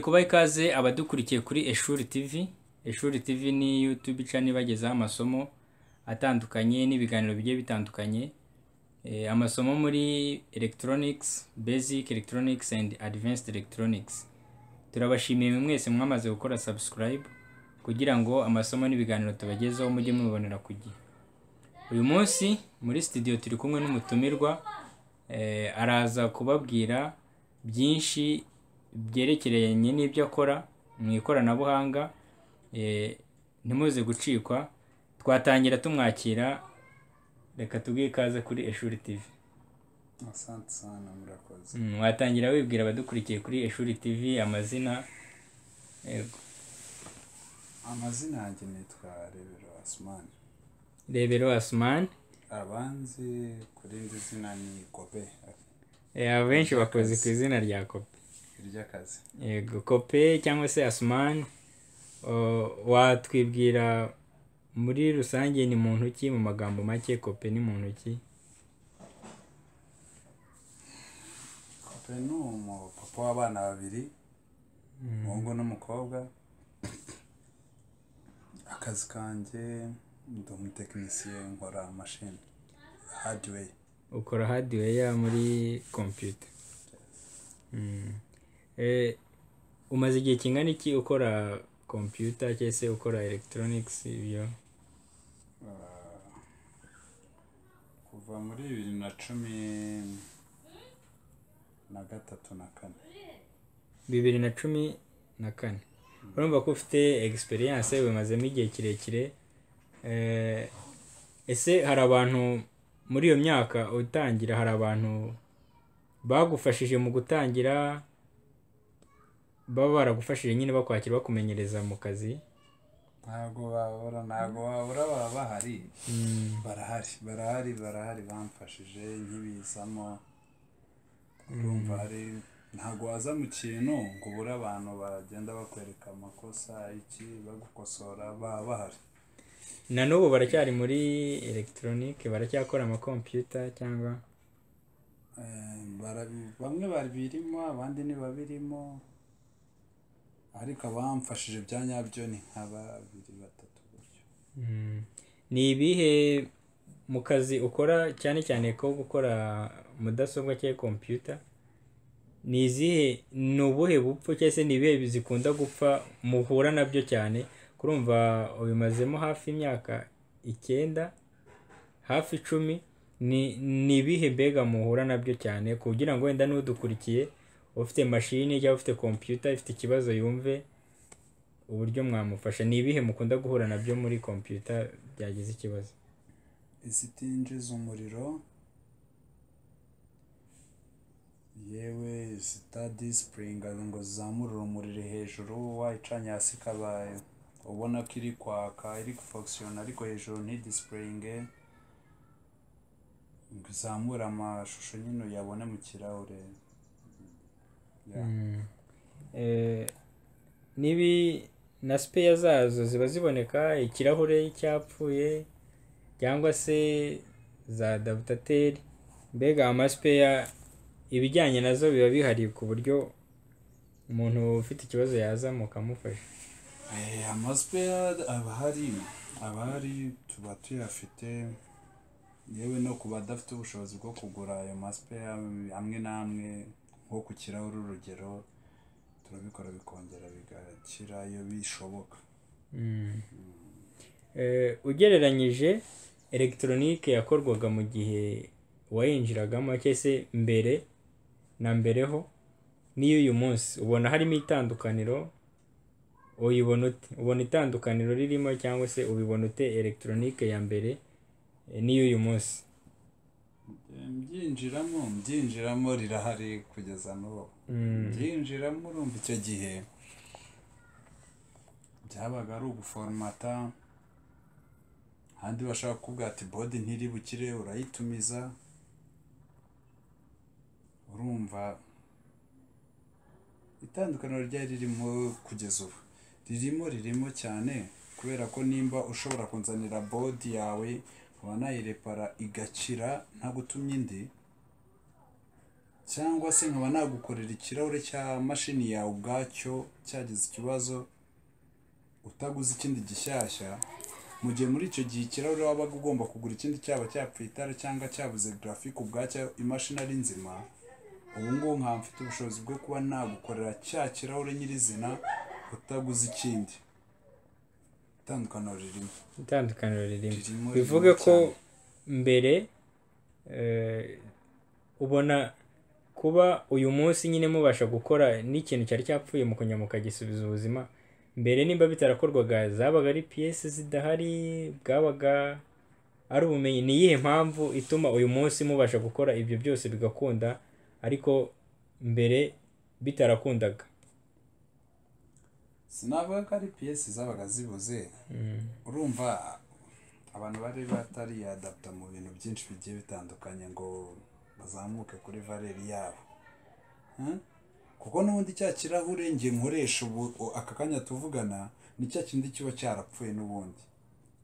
kubaha ikaze abadukurikiye kuri Eshuri TV. Eshuri TV ni YouTube channel ibagezaho amasomo atandukanye n'ibiganiro bigiye bitandukanye. Eh, amasomo muri Electronics, Basic Electronics and Advanced Electronics. Turabashimiye mwe mwese mwamaze gukora subscribe kugira ngo amasomo n'ibiganiro tubagezeho mujye mubibonera ku gihe. Uyu munsi muri studio turi kumwe n'umutumirwa eh, araza kubabwira byinshi byerekeranye n'ibyo akora mu ikoranabuhanga eh, ntimuze gucikwa twatangira tumwakira reka tubwe ikaze kuri Eshuri TV. asante sana murakoze Mm, watangira wibwira abadukurikiye kuri Eshuri TV amazina yego. amazina yanjye nitwa rebero asimani Rebero Asman abanzi kuri indi zina ni kope eh, abenshi bakoze ku izina rya Kopi. ry'akazi yego kope cyangwa se asimani watwibwira muri rusange ni muntu ki mu magambo make kope ni muntu ki kope ni umupapa w'abana babiri umuhungu n'umukobwa akazi kanjye ndi umutekinisiye nkora mashini hadiweyi ukora hadiweya muri kompiyuta Mm. Eh, umaze igihe kingana iki ukora kompiyuta cyangwa se ukora elegitoronigisi ibyo Uh, kuva muri bibiri na cumi na gatatu na kane bibiri na cumi na kane urumva ko ufite egisperiyanse bimazemo igihe kirekire Eh, ese hari abantu muri iyo myaka utangira hari abantu bagufashije mu gutangira baba baragufashije nyine bakwakira bakumenyereza mu kazi ntabwo babura ntabgo babura baba bahari barahari barahari barahari bamfashije nk'ibizamo urumva hari ntabwo waza mu kintu ngo ubure abantu bagenda bakwereka amakosa iki bagukosora baba bahari na n'ubu baracyari muri elegitoronike baracyakora amakompiyuta cyangwa Eh, barabi- bamwe babirimo abandi ntibabirimo ariko abamfashije bya nyabyo ni nka babiri batatu gutyo Mm. ni ibihe mu kazi ukora cyane cyane ko gukora mudasobwa cyangwa kompiyuta ni izihe ni ubuhe bupfu cyangwa se ni ibihe zikunda gupfa muhura nabyo cyane kurumva ubimazemo hafi imyaka icyenda hafi icumi ni ni ibihe mbega muhura nabyo cyane kugira ngo wenda n'udukurikiye ufite mashini cyangwa ufite kompiyuta ifite ikibazo yumve uburyo mwamufasha ni ibihe mukunda guhura nabyo muri kompiyuta byagize ikibazo izitinjiza umuriro yewe zitadisipuringa ngo zizamure urumuri hejuru wayicanye hasi ikabaye ubona ko iri kwaka iri gufokisiyona ariko hejuru ntidisipuringe ngo izamure amashusho nyine uyabone mu kirahure Ya. Eh, nibi na sipeya zazo ziba ziboneka ikirahure cyapfuye cyangwa se za dabutateri mbega amasipeya ibijyanye nazo biba bihari ku buryo umuntu ufite ikibazo yaza mukamufasha Eh, amaspeya aba ahari aba ahari tuba tuyafite yewe no ku badafite ubushobozi bwo kugura ayo maspeya amwe n'amwe nko ku kirahure urugero turabikora bikongera bigakira iyo bishoboka Eh, ugereranyije elegitoronike yakorwaga mu gihe wayinjiragamo cyangwa se mbere na mbereho n'iy'uyu munsi ubona harimo itandukaniro uyibona ute ubona itandukaniro ririmo cyangwa se ubibona ute elegitoronike ya mbere eh, n'iy'uyu munsi Eh, mbyinjiramo mbyinjiramo rirahari kugeza n'ubu byinjiramo urumva icyo gihe byabaga ari uguforomata ahandi bashaka kuvuga ati bodi ntiri bukire urayitumiza urumva itandukaniro ryari ririmo kugeza ubu ririmo ririmo cyane kubera ko nimba ushobora kunzanira bodi yawe nkaba nayirepara igakira ntagutumye indi cyangwa se nkaba nagukorera ikirahure cya mashini yawe ubwacyo cyagize ikibazo utaguze ikindi gishyashya mu gihe muri icyo gihe ikirahure wabaga ugomba kugura ikindi cyaba cyapfuye itara cyangwa cyabuze garafike ubwacyo imashini ari nzima ubu ngubu nkaba mfite ubushobozi bwo kuba nagukorera cya kirahure nyirizina utaguze ikindi itandukaniro ririmo itandukaniro ririmo Ririmo, bivuge ririmo ko cyane. mbere eh, ubona kuba uyu munsi nyine mubasha gukora n'ikintu cyari cyapfuye mu kunyama mukagisubiza ubuzima mbere nimba bitarakorwaga zabaga ari piyesi zidahari bwabaga ari ubumenyi ni iyihe mpamvu ituma uyu munsi mubasha gukora ibyo byose bigakunda ariko mbere bitarakundaga sinavuga ko ari piyesi zabaga zibuze urumva abantu bari batariyadaputa mu bintu byinshi bigiye bitandukanye ngo bazamuke kuri valeri yabo Hmm? kuko n'ubundi cya kirahure ngiye nkoresha ubu u- aka kanya tuvugana ni cya kindi kiba cyarapfuye n'ubundi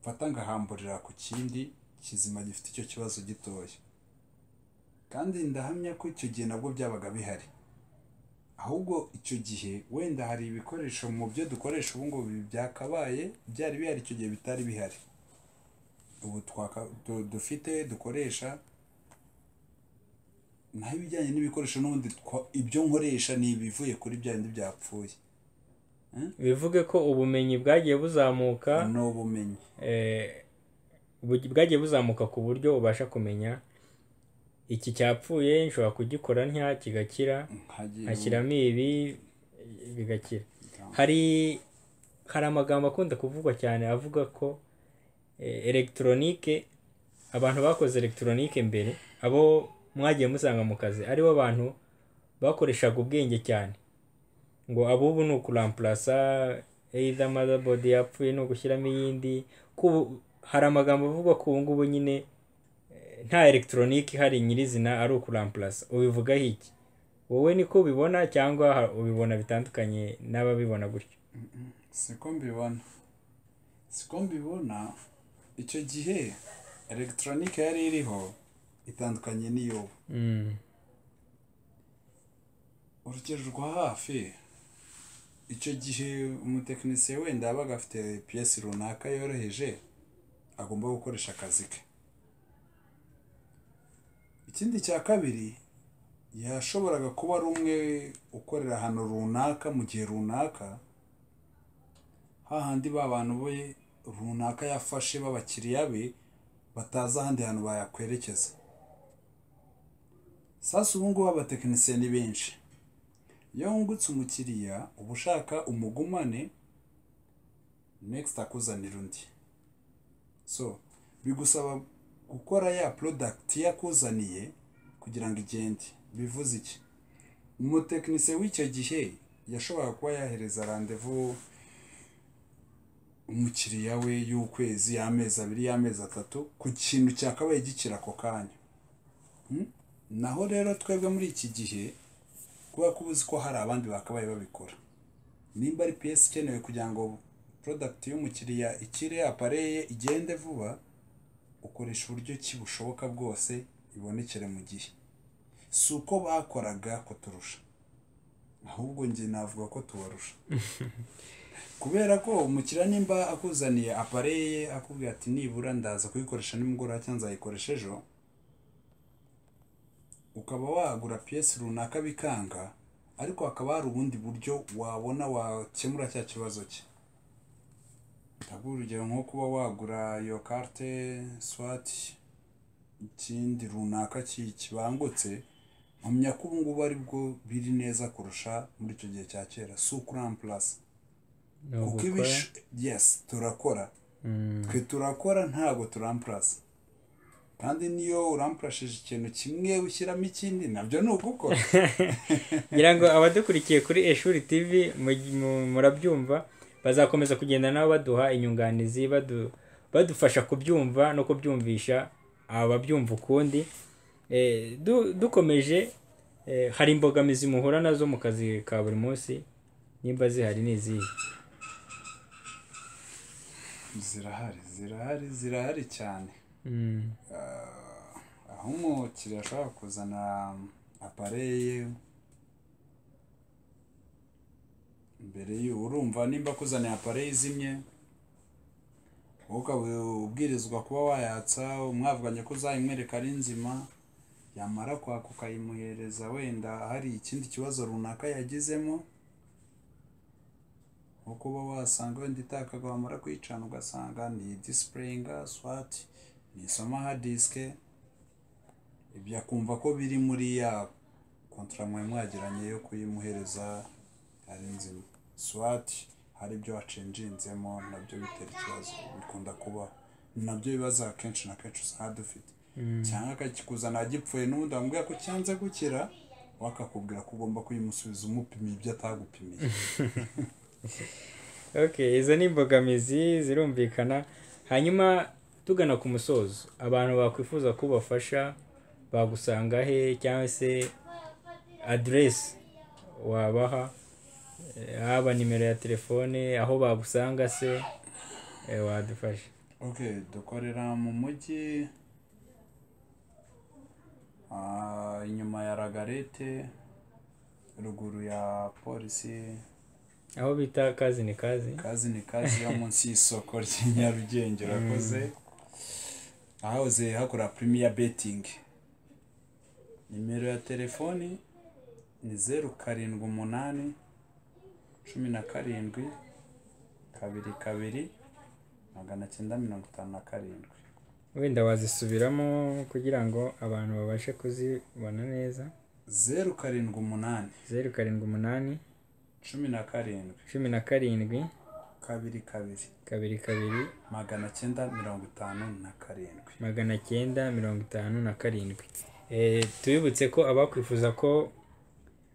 mfata ngahamburira ku kindi kizima gifite icyo kibazo gitoya kandi ndahamya ko icyo gihe nabwo byabaga bihari ahubwo icyo gihe wenda hari ibikoresho mu byo dukoresha ubu ngubu byakabaye byari bihari icyo gihe bitari bihari ubu twaka- du- dufite dukoresha naho ibijyanye n'ibikoresho n'ubundi twa- ibyo nkoresha ni ibivuye kuri bya bindi byapfuye bivuge ko ubumenyi bwagiye buzamuka ni ubumenyi eh, bu- bwagiye buzamuka ku buryo ubasha kumenya iki cyapfuye nshobora kugikora ntya kigakira nkagiye nkashyiramo ibi bigakira hari hari amagambo akunda kuvugwa cyane avuga ko eh, elegitoronike abantu bakoze elegitoronike mbere abo mwagiye musanga mu kazi aribo bantu bakoreshaga ubwenge cyane ngo abubu ni ukurampurasa either motherboard yapfuye ni ugushyiramo iyindi ko ubu- hari amagambo avuga ko ubu ngubu nyine eh, nta elegitoronike ihari nyirizina ari ukurampurasa ubivugaho iki wowe niko ubibona cyangwa ha- ubibona bitandukanye n'ababibona gutyo siko mbibona siko mbibona icyo gihe elegitoronike yari iriho itandukanye n'iy'ubu Mm. urugero rwa hafi icyo gihe umutekinisiye wenda yabaga afite piyesi runaka yoroheje agomba gukoresha akazi ke ikindi cya kabiri yashoboraga kuba ari umwe ukorera ahantu runaka mu gihe runaka hahandi ba bantu be runaka yafashe b'abakiriya be batazi ahandi hantu bayakwerekeza sasa ubu ngubu abatekinisiye ni benshi iyo wungutse umukiriya uba ushaka umugumane next akuzanira undi so bigusaba gukora ya product yakuzaniye kugira ngo igende bivuze iki umutekinisiye w'icyo gihe yashoboraga kuba yahereza randevu umukiriya we y'ukwezi y'amezi abiri y'amezi atatu ku kintu cyakabaye gikira ako kanya Hmm? naho rero twebwe muri iki gihe kuba ko uzi ko hari abandi bakabaye babikora nimba ari piyesi ikenewe kugira ngo porodagiti y'umukiriya ikire apareye igende vuba ukoresha uburyo ki bushoboka bwose ibonekere mu gihe si uko bakoraga kuturusha ahubwo njye navuga ko tubarusha kubera ko umukiriya nimba akuzaniye apareye ye akubwira ati nibura ndaza kuyikoresha nimugoroba cyangwa nzayikoresha ejo ukaba wagura piyesi runaka bikanga ariko hakaba hari ubundi buryo wabona wakemura cya kibazo cye ndaguha urugero nko kuba wagura iyo karte swati ikindi runaka ki- kibangutse mpamya ko ubu ngubu ari bwo biri neza kurusha muri icyo gihe cya kera si ukurampurasi Ni kuko ugukora. ibish yesi turakora Mm. twe turakora ntabwo turampurasa kandi niyo urampurashije ikintu kimwe ushyiramo ikindi nabyo ni ugukora ngira ngo abadukurikiye kuri eshuri tv mu- mu- murabyumva bazakomeza kugenda nabo baduha inyunganizi badu- badufasha kubyumva no kubyumvisha ababyumva ukundi Eh, du- dukomeje eh, hari imbogamizi muhura nazo mu kazi ka buri munsi nimba zihari ni izihe zirahari zirahari zirahari cyane Mm. aho umukiriya ashobora kuzana apareye mbere y'u urumva nimba kuzaniye apareye izimye wowe ukaba ubwirizwa kuba wayatsa umwavuganye ko uzayimwereka ari nzima yamara kwaka ukayimuhereza wenda hari ikindi kibazo runaka yagizemo nko kuba wasanga wenda itakaga wamara kuyicana ugasanga ni disipureyinga swati ni soma disike ibyo akumva ko biri muri ya kontara mwe mwagiranye yo kuyimuhereza ari nzima swati hari ibyo wacenjinzemo nabyo bitera ikibazo bikunda kuba nabyo bibaza akenshi na kenshi usanga dufite cyangwa akakikuzana gipfuye n'ubundi wamubwira ko cyanze gukira we akakubwira ko ugomba kuyimusubiza umupimiye ibyo atagupimiye okay izo ni imbogamizi zirumvikana hanyuma tugana ku musozo abantu bakwifuza ko ubafasha bagusanga he cyangwa se aderesi wabaha eh, haba nimero ya telefone aho bagusanga se eh, wadufasha ok dukorera mu mujyi ah, inyuma ya ragarete ruguru ya polisi aho bita kazi ni kazi kazi ni kazi yo munsi y'isoko ry'i nyarugenge urakoze ahahoze hakora primiya betingi nimero ya telefoni ni zeru karindwi umunani cumi na karindwi kabiri kabiri magana cyenda mirongo itanu na karindwi wenda wazisubiramo kugira ngo abantu babashe kuzibona neza zeru karindwi umunani zeru karindwi umunani cumi na karindwi cumi na karindwi kabiri kabiri kabiri kabiri magana cyenda mirongo itanu na karindwi magana cyenda mirongo itanu na karindwi Eh, tubibutse ko abakwifuza ko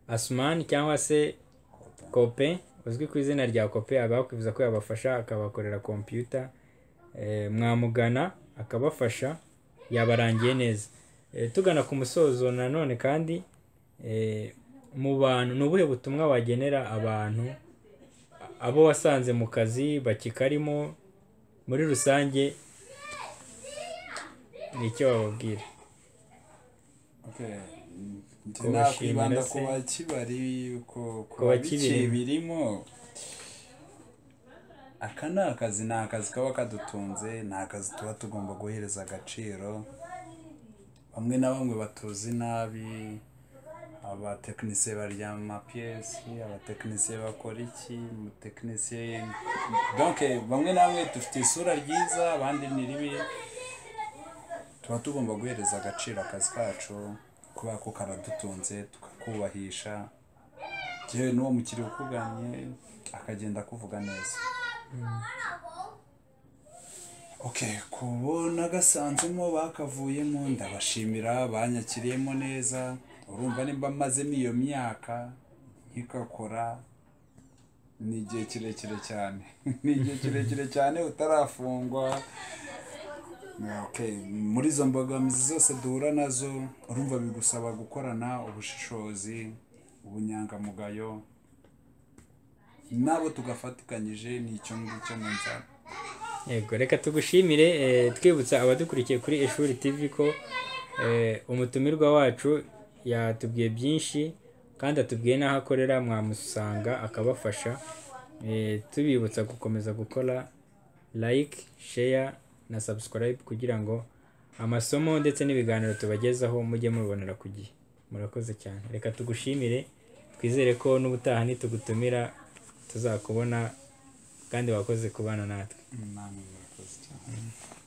asumani cyangwa se kope uzwi ku izina rya kope abakwifuza ko yabafasha akabakorera kompiyuta eh, mwamugana akabafasha yabarangiye neza Eh, tugana ku musozo nanone kandi eh, mu bantu ni ubuhe butumwa wagenera abantu abo wasanze mu kazi bakikarimo muri rusange ni icyo wababwira njye Kubashimira nakwibanda se. ku bakibari ku- ku bakibirimo. bice birimo aka ni akazi ni akazi kaba kadutunze ni akazi tuba tugomba guhereza agaciro bamwe na bamwe batuzi nabi abatekinisiye baryama piyesi abatekinisiye bakora iki umutekinisiye donke bamwe na bamwe dufite isura ryiza abandi ni ribi tuba tugomba guhereza agaciro akazi kacu kubera ko karadutunze tukakubahisha yewe n'uwo mukiriya ukuganye akagenda akuvuga neza ok kubona gasanzemo bakavuyemo ndabashimira banyakiriyemo neza urumva nimba mazemo iyo myaka nkikakora ni igihe kirekire cyane ni igihe kirekire cyane utarafungwa Okay, muri izo mbogamizi zose duhura nazo urumva bigusaba gukorana ubushishozi ubunyangamugayo nabo tugafatikanyije ni icyo ngicyo numva yego reka tugushimire eh, twibutsa abadukurikiye kuri ishuri tv ko eh, umutumirwa wacu yatubwiye byinshi kandi atubwiye n'aho akorera mwamusanga akabafasha Eh, tubibutsa gukomeza gukora like share na subscribe kugira ngo amasomo ndetse n'ibiganiro tubagezaho mujye mubibonera ku gihe murakoze cyane reka tugushimire twizere ko n'ubutaha nitugutumira tuzakubona kandi wakoze kubana natwe Namwe murakoze cyane